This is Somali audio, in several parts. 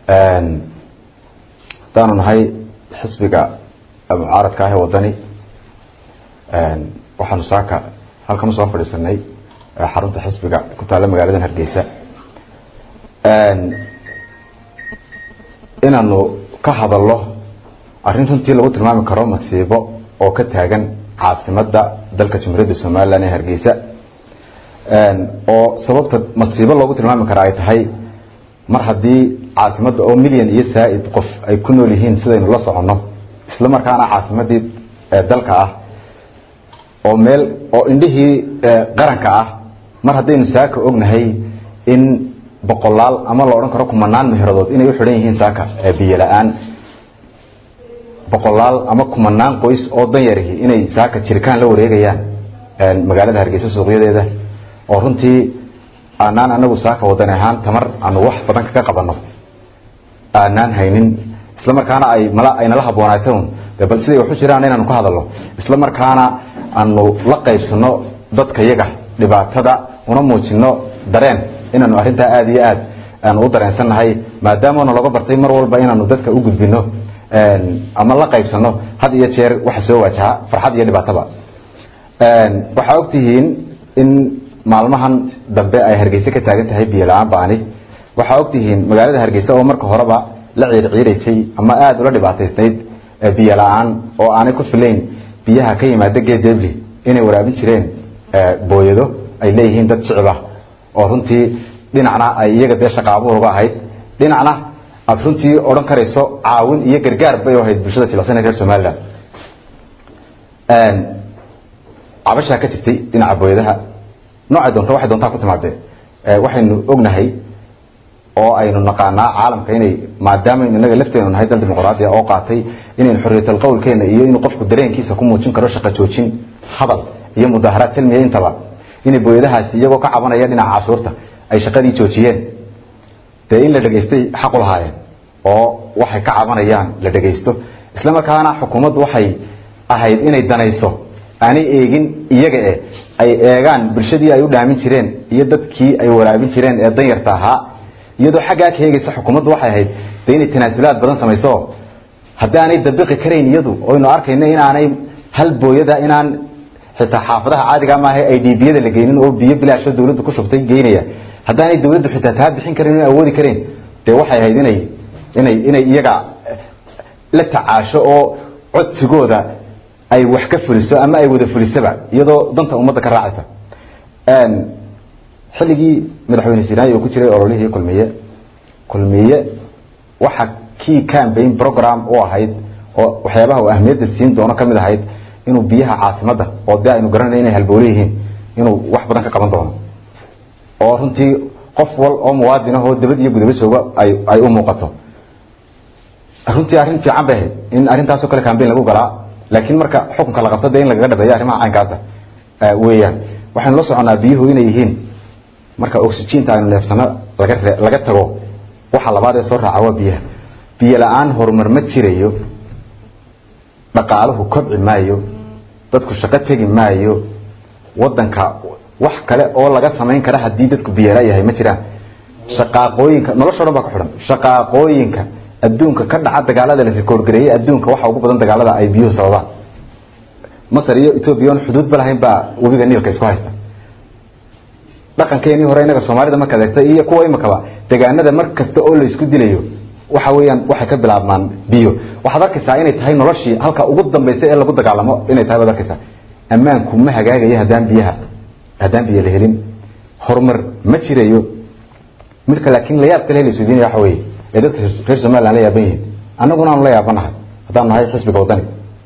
haddaanu nahay xisbiga mucaaradka ah ee wadani waxaanu saaka halkan usoo fadhiisanay xarunta xisbiga ku taalla magaaladan hargeysa inaanu ka hadalno arrin runtii lagu tilmaami karo masiibo oo ka taagan caasimada dalka jamhuuriyadda somalilan ee hargeysa oo sababta masiibo loogu tilmaami kara ay tahay mar haddii caasimadda oo milyan iyo saa-id qof ay ku nool yihiin sidaynu la soconno isla markaana caasimadii dalka ah oo meel oo indhihii qaranka ah mar haddaynu saaka ognahay in boqolaal ama la odhan karo kumanaan meheradood inay u xidhan yihiin saaka biyo la-aan boqolaal ama kumanaan qoys oo danyarihi inay saaka jirkaan la wareegayaan magaalada hargeysa suuqyadeeda oo runtii aanaan anagu saaka wadani ahaan tamar aanu wax badan kaga qabano aanaan haynin isla markaana ay mal ay nala habboonaata un de bal siday waxu jiraan inaanu ka hadalno isla markaana aanu la qaybsano dadka yaga dhibaatada una muujino dareen inaanu arrintaa aada iyo aad aanu u dareensannahay maadaamana laga bartay mar walba inaanu dadka u gudbino ama la qaybsano had iyo jeer waxa soo waajaha farxad iyo dhibaataba waxaa ogtihiin in maalmahan dambe ay hargeysa ka taagan tahay biyo la-aan baani waxaa ogtihiin magaalada hargeysa oo marka horeba la ciirciiraysay ama aada ula dhibaataysnayd biyo la-aan oo aanay ku filayn biyaha ka yimaada geedebli inay waraabin jireen booyado ay leeyihiin dad shicib ah oo runtii dhinacna ay iyaga dee shaqaabuur uga ahayd dhinacna aada runtii odhan karayso caawin iyo gargaar bay ahayd bulshada jilicsan ee reer somalilan cabashaa ka jirtay dhinaca booyadaha noocay doonta waxay doontaa ku timaadee waxaynu ognahay oo aynu naqaanaa caalamka inay maadaamaaynu inaga lafteenu nahay dal dimuqraadiya oo qaatay inaynu xorriyatal qowlkeena iyo inuu qofku dareenkiisa ku muujin karo shaqo joojin hadal iyo mudaharaad silmiya intaba inay booyadahaasi iyagoo ka cabanaya dhinaca cashuurta ay shaqadii joojiyeen dee in la dhegaystay xaqu lahaayeen oo waxay ka cabanayaan la dhegaysto isla markaana xukuumaddu waxay ahayd inay danayso aanay eegin iyaga e ay eegaan bulshadii ay u dhaamin jireen iyo dadkii ay waraabin jireen ee danyarta ahaa iyadoo xaggaa ka eegaysa xukuumaddu waxay ahayd de inay tanaasulaad badan samayso haddii aanay dabiqi karayn iyadu oynu arkayno inaanay hal booyada inaan xitaa xaafadaha caadiga maaha ay dhiibiyada la geynin oo biyo bilaasho dawladdu ku shubtay geynaya haddaanay dawladdu xitaa taa bixin karin ina awoodi karayn dee waxay ahayd inay inay inay iyaga la tacaasho oo codsigooda ay wax ka fuliso ama ay wada fulisaba iyadoo danta ummadda ka raacaysa xilligii madaxweyne sinaayi oo ku jiray ololihii kulmiye kulmiye waxa kii campaign program u ahayd oo waxyaabaha uu ahmiyadda siin doono kamid ahayd inuu biyaha caasimadda oo dee aynu garanay inay halboole yihiin inuu wax badan ka qaban doono oo runtii qof wal oo muwaadin ah oo dabad iyo gudaba jooga ay ay u muuqato runtii arrin fiican bay ahayd in arrintaasoo kale cambaign lagu galaa laakiin marka xukunka la qabto dee in lagaga dhabeeyo arrimaha caynkaasa weeyaan waxaynu la soconaa biyuhu inay yihiin marka oxygeenta aynu neefsano laga re laga tago waxa labaad ee soo raaca waa biyaha biyo la-aan horumar ma jirayo dhaqaaluhu kobci maayo dadku shaqo tegi maayo wadanka wax kale oo laga samayn kara haddii dadku biyala yahay ma jiraan shaqaaqooyinka nolosho dhan baa ku xidhan shaqaaqooyinka adduunka ka dhaca dagaalada la record gareeyey adduunka waxa ugu badan dagaalada ay biyuhu sababaan masar iyo ethoobia on xuduudba lahayn baa webiga niilka isku haysta dhaqankeenii hore inaga soomaalida markaad eegta iyo kuwa imakaba degaanada mar kasta oo laysku dilayo waxa weeyaan waxay ka bilaabmaan biyo waxaad arkaysaa inay tahay noloshii halka ugu dambaysa ee lagu dagaalamo inay tahay baad arkaysaa ammaanku ma hagaagayo haddaan biyaha haddaan biyo la helin horumar ma jirayo midka laakiin layaab kale la isweydiinaya waxa weeye ee dadka reer somaliland la yaaban yihiin annaguna aanu la yaabanahay haddaan nahay xisbiga wadani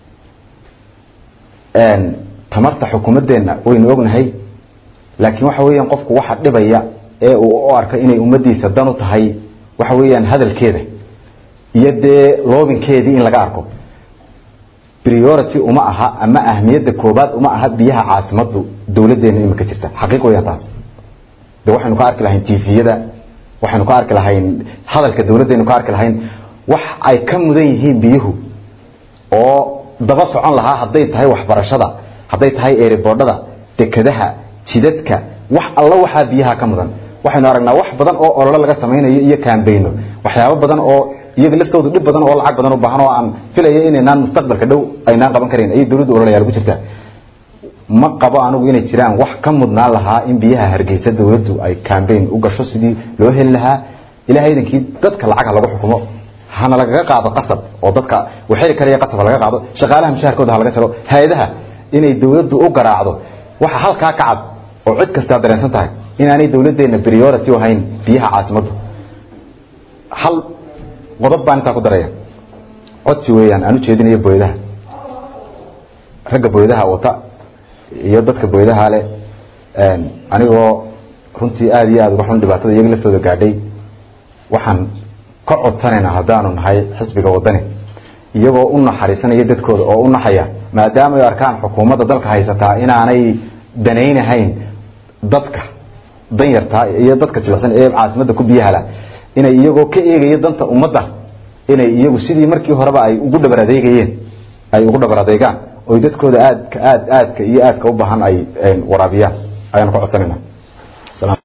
tamarta xukuumaddeenna waynu ognahay laakiin waxa weeyaan qofku waxa dhibaya ee uu u arka inay ummadiisa dan u tahay waxa weeyaan hadalkeeda iyo dee loobinkeedii in laga arko priority uma aha ama ahmiyadda koobaad uma aha biyaha caasimaddu dawladdeena imika jirta xaqiiq weeyaan taas de waxaynu ka arki lahayn tviyada waxaynu ka arki lahayn hadalka dawladdaynu ka arki lahayn wax ay ka mudan yihiin biyuhu oo daba socon lahaa hadday tahay waxbarashada hadday tahay eeriboodhada dekadaha jidadka wax alla waxaa biyaha ka mudan waxaynu aragnaa wax badan oo ololo laga samaynayo iyo kaambayno waxyaabo badan oo iyaga laftooda dhib badan oo lacag badan u baahan oo aan filaya inaynaan mustaqbalka dhow aynaan qaban karayn ayay dawladdu ololayaal ku jirtaa ma qabo anigu inay jiraan wax ka mudnaan lahaa in biyaha hargeysa dawladdu ay cambaign u gasho sidii loo heli lahaa ilahay idankii dadka lacagha lagu xukumo hana lagaga qaado qasab oo dadka waxeli karaya qasab ha laga qaado shaqaalaha mushaharkooda ha laga jaro hay-adaha inay dawladdu u garaacdo waxa halkaa ka cad oo cid kastaa dareensan tahay inaanay dawladdeena priority u ahayn biyaha caasimaddu hal qodob baan intaa ku daraya codsi weeyaan aan u jeedinayo booyadaha ragga booyadaha wata iyo dadka booyadaha leh anigoo runtii aada iyo aada uga xun dhibaatada iyaga laftooda gaadhay waxaan ka codsanaynaa haddaanu nahay xisbiga wadani iyagoo u naxariisanaya dadkooda oo u naxaya maadaama ay arkaan xukuumadda dalka haysataa inaanay danaynahayn dadka danyartaa iyo dadka jilicsan ee caasimadda ku biyahala inay iyagoo ka eegaya danta ummadda inay iyagu sidii markii horeba ay ugu dhabar adeegayeen ay ugu dhabar adeegaan oy dadkooda aadka aad aadka iyo aadka u baahan ay waraabiyaan ayaanu ka codsanayna